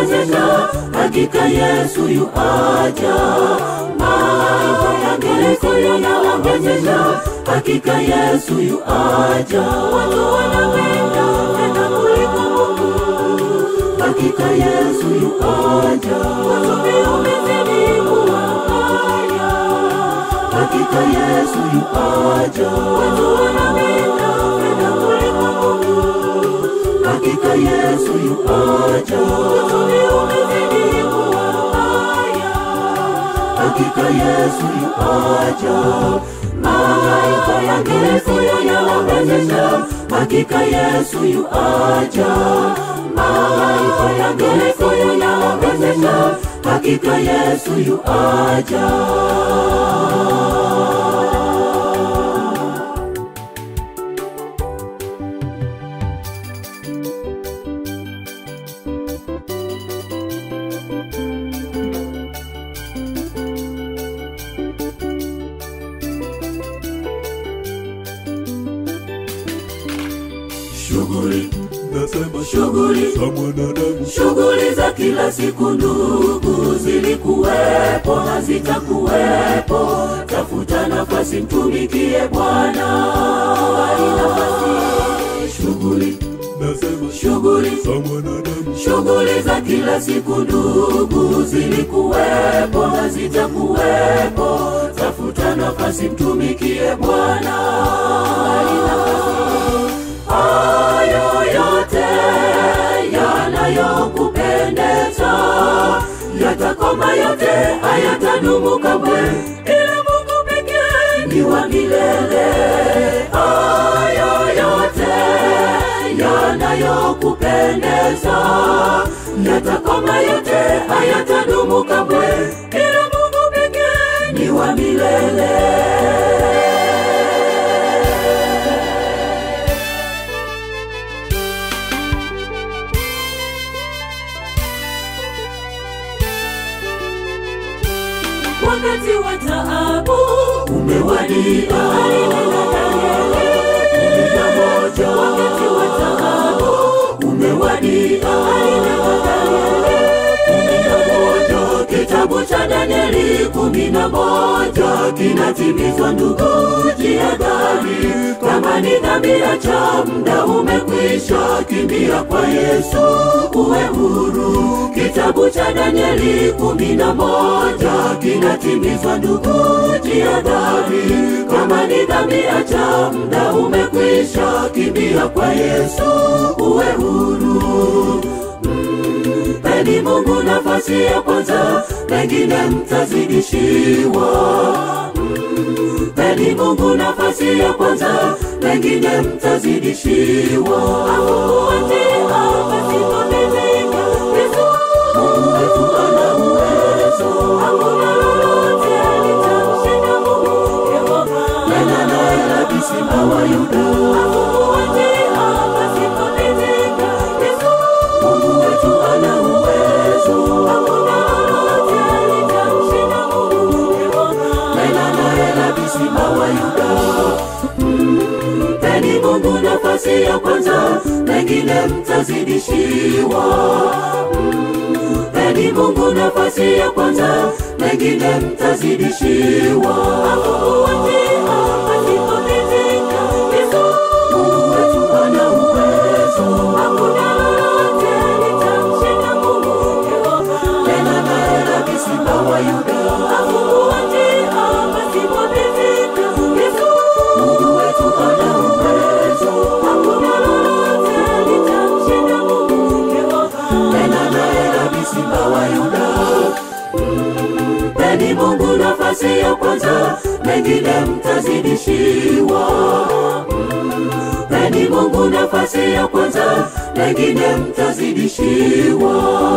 yanaonyesha hakika Yesu yu aja. Mambo yangeliko yanaonyesha hakika Yesu yu aja. Watu wanapenda tena kuliko Mungu, hakika Yesu yu aja. Watu pia wamezidi kuwafanya, hakika Yesu yu aja. Watu wanapenda tena kuliko Mungu, hakika Yesu yu aja. Watu pia wamezidi kuwafanya, hakika Yesu yu aja. Malaika yangeliko yanaonyesha hakika Yesu yu aja. Malaika yangeliko yanaonyesha hakika Yesu yu aja. Shughuli nasema Shughuli. za mwanadamu Shughuli za kila siku ndugu, zilikuwepo hazitakuwepo. Tafuta nafasi, mtumikie Bwana. Bali nafasi, shughuli nasema shughuli za mwanadamu Shughuli za kila siku ndugu, zilikuwepo hazitakuwepo. Tafuta nafasi, mtumikie Bwana. Bali nafasi, hayo yote yanayokupendeza yatakoma, yote hayatadumu kamwe, ila Mungu pekee ni wa milele. Hayo yote yanayokupendeza yatakoma, yote hayatadumu kamwe, ila Mungu pekee ni wa milele. wakati wa taabu umewadia. Alinena Danieli kumi na moja. Wakati wa taabu umewadia. Alinena Danieli kumi na moja. Kitabu cha Danieli kumi na moja kinatimizwa, ndugu, jihadhari. Kama ni dhambi, acha, muda umekwisha, kimbia kwa Yesu uwe huru. Kitabu cha Danieli kumi na moja kinatimizwa, ndugu, jihadhari. Kama ni dhambi, acha, muda umekwisha, kimbia kwa Yesu uwe huru. Mpeni Mungu nafasi ya kwanza, pengine mtazidishiwa. Mpeni Mungu nafasi ya kwanza, pengine mtazidishiwa. Hakukuachia pasipopendeka, Yesu Mungu wetu ana uwezo, hakuna lolote litamshinda Mungu Yehova. Nena naye Rabi Simba wa Yuda, hakukuachia pasipopendeka, Yesu Mungu wetu ana uwezo, hakuna lolote litamshinda Mungu Yehova. Nena naye Rabi Simba wa Yuda. Mpeni Mungu nafasi ya kwanza, pengine mtazidishiwa. Mpeni Mungu nafasi ya kwanza, pengine mtazidishiwa. Hakukuachia pasipopendeka, Yesu Mungu wetu ana uwezo, hakuna lolote litamshinda Mungu Yehova. Tena naye Rabi Simba wa Yuda, hakukuachia pasipopendeka, Yesu Mungu wetu ana uwezo, hakuna lolote litamshinda Mungu Yehova. Tena naye Rabi Simba wa Yuda. Mpeni Mungu nafasi ya kwanza, mengine mtazidishiwa. Mpeni Mungu nafasi ya kwanza, mengine mtazidishiwa.